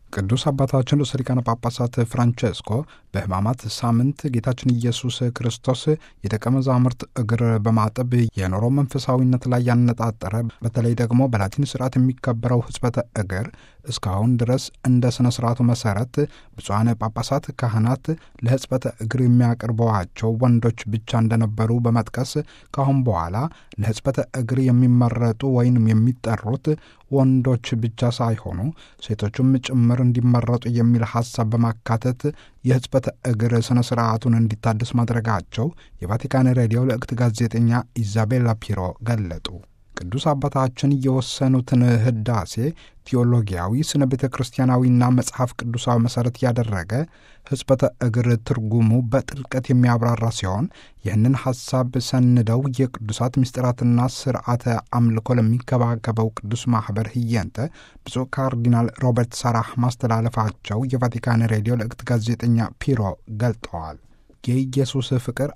ቅዱስ አባታችን ርዕሰ ሊቃነ ጳጳሳት ፍራንቼስኮ በሕማማት ሳምንት ጌታችን ኢየሱስ ክርስቶስ የደቀ መዛሙርት እግር በማጠብ የኖረው መንፈሳዊነት ላይ ያነጣጠረ በተለይ ደግሞ በላቲን ስርዓት የሚከበረው ሕጽበተ እግር እስካሁን ድረስ እንደ ሥነ ሥርዓቱ መሠረት ብፁዓን ጳጳሳት፣ ካህናት ለሕጽበተ እግር የሚያቀርበዋቸው ወንዶች ብቻ እንደነበሩ በመጥቀስ ካሁን በኋላ ለሕጽበተ እግር የሚመረጡ ወይንም የሚጠሩት ወንዶች ብቻ ሳይሆኑ ሴቶቹም ጭምር እንዲመረጡ የሚል ሐሳብ በማካተት የሕጽበተ እግር ሥነ ሥርዓቱን እንዲታደስ ማድረጋቸው የቫቲካን ሬዲዮ ለእክት ጋዜጠኛ ኢዛቤላ ፒሮ ገለጡ። ቅዱስ አባታችን የወሰኑትን ህዳሴ ቴዎሎጊያዊ ስነ ቤተ ክርስቲያናዊና መጽሐፍ ቅዱሳዊ መሠረት ያደረገ ሕጽበተ እግር ትርጉሙ በጥልቀት የሚያብራራ ሲሆን ይህንን ሐሳብ ሰንደው የቅዱሳት ምስጢራትና ስርዓተ አምልኮ ለሚከባከበው ቅዱስ ማኅበር ህየንተ ብፁዕ ካርዲናል ሮበርት ሳራህ ማስተላለፋቸው የቫቲካን ሬዲዮ ለእክት ጋዜጠኛ ፒሮ ገልጠዋል። የኢየሱስ ፍቅር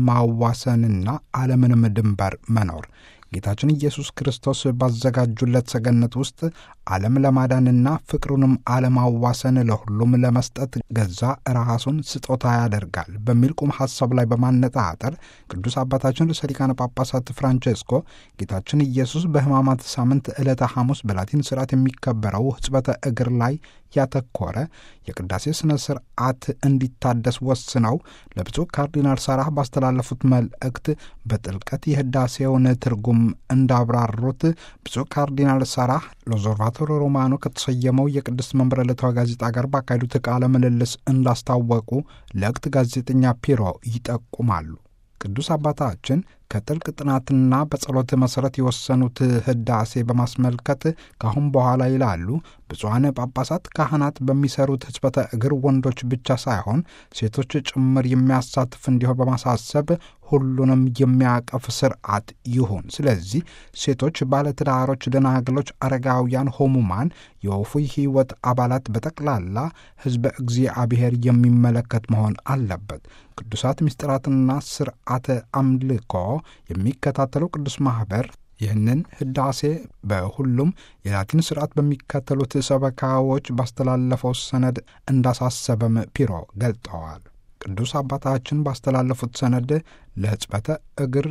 አለማዋሰንና አለምንም ድንበር መኖር ጌታችን ኢየሱስ ክርስቶስ ባዘጋጁለት ሰገነት ውስጥ ዓለም ለማዳንና ፍቅሩንም አለማዋሰን ለሁሉም ለመስጠት ገዛ ራሱን ስጦታ ያደርጋል በሚል ቁም ሐሳብ ላይ በማነጣጠር ቅዱስ አባታችን ርዕሰ ሊቃነ ጳጳሳት ፍራንቼስኮ ጌታችን ኢየሱስ በሕማማት ሳምንት ዕለተ ሐሙስ በላቲን ስርዓት የሚከበረው ሕጽበተ እግር ላይ ያተኮረ የቅዳሴ ሥነ ሥርዓት እንዲታደስ ወስነው ለብፁዕ ካርዲናል ሳራህ ባስተላለፉት መልእክት በጥልቀት የህዳሴውን ትርጉም እንዳብራሩት ብፁዕ ካርዲናል ሳራህ ሎዞርቫቶሮ ሮማኖ ከተሰየመው የቅድስት መንበረ ዕለታዊ ጋዜጣ ጋር ባካሄዱት ቃለ ምልልስ እንዳስታወቁ ለእክት ጋዜጠኛ ፒሮ ይጠቁማሉ። ቅዱስ አባታችን ከጥልቅ ጥናትና በጸሎት መሠረት የወሰኑት ህዳሴ በማስመልከት ካሁን በኋላ ይላሉ ብፁዓን ጳጳሳት ካህናት በሚሰሩት ሕጽበተ እግር ወንዶች ብቻ ሳይሆን ሴቶች ጭምር የሚያሳትፍ እንዲሆን በማሳሰብ ሁሉንም የሚያቀፍ ስርዓት ይሁን። ስለዚህ ሴቶች፣ ባለትዳሮች፣ ደናግሎች፣ አረጋውያን፣ ሆሙማን፣ የወፉይ ሕይወት አባላት በጠቅላላ ሕዝበ እግዚአብሔር የሚመለከት መሆን አለበት። ቅዱሳት ምስጢራትና ስርዓተ አምልኮ የሚከታተለው ቅዱስ ማኅበር ይህንን ህዳሴ በሁሉም የላቲን ስርዓት በሚከተሉት ሰበካዎች ባስተላለፈው ሰነድ እንዳሳሰበም ፒሮ ገልጠዋል። ቅዱስ አባታችን ባስተላለፉት ሰነድ ለሕጽበተ እግር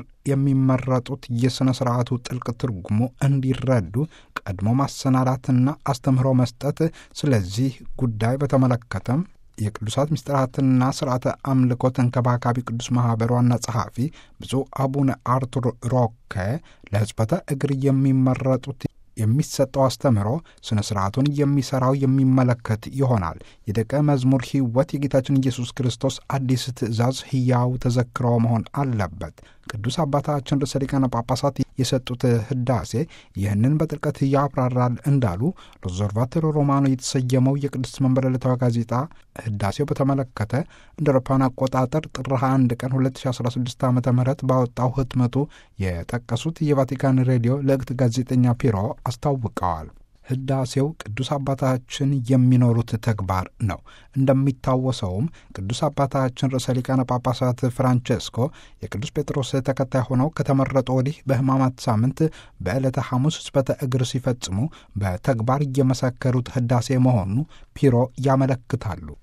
የሚመረጡት የሥነ ሥርዓቱ ጥልቅ ትርጉሙ እንዲረዱ ቀድሞ ማሰናዳትና አስተምህሮ መስጠት፣ ስለዚህ ጉዳይ በተመለከተም የቅዱሳት ምስጢራትና ስርዓተ አምልኮ ተንከባካቢ ቅዱስ ማኅበር ዋና ጸሐፊ ብፁዕ አቡነ አርቱር ሮከ ለሕጽበተ እግር የሚመረጡት የሚሰጠው አስተምህሮ ሥነ ሥርዓቱን የሚሠራው የሚመለከት ይሆናል። የደቀ መዝሙር ሕይወት የጌታችን ኢየሱስ ክርስቶስ አዲስ ትእዛዝ ሕያው ተዘክሮ መሆን አለበት። ቅዱስ አባታችን ርዕሰ ሊቃነ ጳጳሳት የሰጡት ህዳሴ ይህንን በጥልቀት ያብራራል እንዳሉ ሎዞርቫቶሮ ሮማኖ የተሰየመው የቅድስት መንበረ ዕለታዊ ጋዜጣ ህዳሴው በተመለከተ እንደ አውሮፓውያን አቆጣጠር ጥር 21 ቀን 2016 ዓ ም ባወጣው ህትመቱ የጠቀሱት የቫቲካን ሬዲዮ ለእክት ጋዜጠኛ ፒሮ አስታውቀዋል። ህዳሴው ቅዱስ አባታችን የሚኖሩት ተግባር ነው። እንደሚታወሰውም ቅዱስ አባታችን ርዕሰ ሊቃነ ጳጳሳት ፍራንቼስኮ የቅዱስ ጴጥሮስ ተከታይ ሆነው ከተመረጡ ወዲህ በሕማማት ሳምንት በዕለተ ሐሙስ ሕጽበተ እግር ሲፈጽሙ በተግባር እየመሰከሩት ህዳሴ መሆኑ ፒሮ ያመለክታሉ።